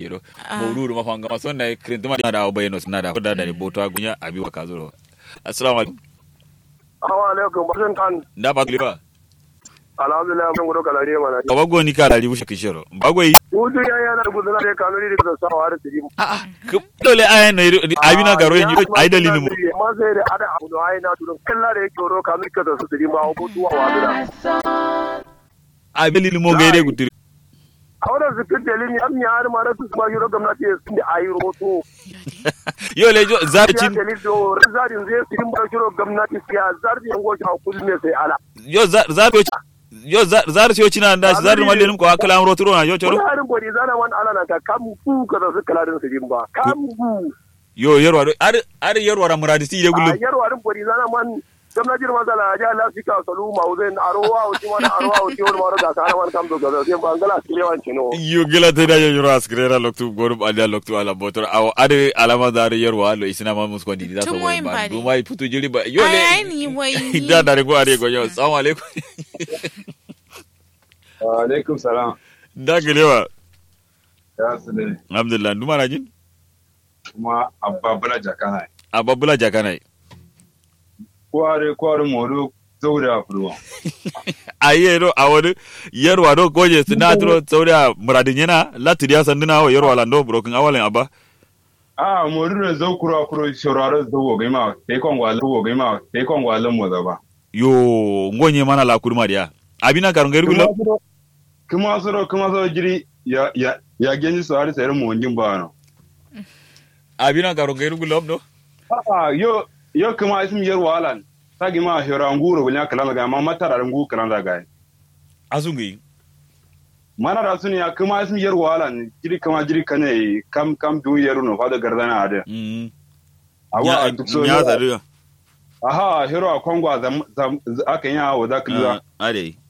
do mawrudu ma fanga ma sonna krintuma da bayno sna da da da boto agunya abi wa kazuro assalamu alaikum Assalamu alaikum basun tan da ba klipa alhamdulillah mun gudu kalare mana ka bago ni ka dali bushe kishiro bagoi Hutu ya yana da gudana da kanuri da sawa da tiri a a dole ayan no abi na garo yin ai dalilin mu ma sai da ada abu da ai na tudun kalla da yake ro kanuri ka da su tiri ma ko tuwa wa da abi dalilin mo gaire gutiri a wannan su kin dalilin am ya har ma da su ma yoro gwamnati sun da ayi roto yo le jo ya zarcin dalilin do zarin zai tirin ba shiro gwamnati siya zarin yango shi hakuri ne sai ala yo zar yo zar yo cina da zar malin ko akala amro turo na yo choro wani harin bari zana wani ala na ka kam ku ka da su kalarin su din ba kam ku yo yarwa do ar ar yarwa ra muradisi de a gullum yar warin bari zana man gwamnati ma zala ja la fika salu ma uzen arowa uti man arowa uti wani maro ga kana man kam do ga sai bangala kile wan chino yo gela te da yo yoro askrera loktu gorum ada loktu ala botor aw ade alama dar yarwa lo isina ma mus ko di da so Tun ba wayin bari. du mai putu jiri ba yo Ai, le ni wai ni. da da go are go yo assalamu alaikum alaikum salam da gelewa ya su ne alhamdulillah duma na jin kuma ababula jakana ababula jakanai kware kware moru zaura furwa aye do awon yarwa do goje sinatro sauda muradin yana latiriya sanduna wa yarwa lando broken awalen aba a moru ne zau kura kuro shoraro zau ga ma te kon wala wo ga ma te kon wala mo da ba yo ngonye mana la kurma dia abina karunga irgulo kuma soro kuma soro jiri ya ya ya genji so har sayar mo ngin ba no abina karunga irgulo do a yo yo kuma isim yar walan tagi ma hira nguro bunya kala ga ma matara ngu kala da ga asungi mana da suniya kuma isim yar walan jiri kuma jiri kane kam kam du yaru no fada gardana ade mm awa a duk so ya sadu aha hero a kongwa zam zam aka yi hawa za ka lura ade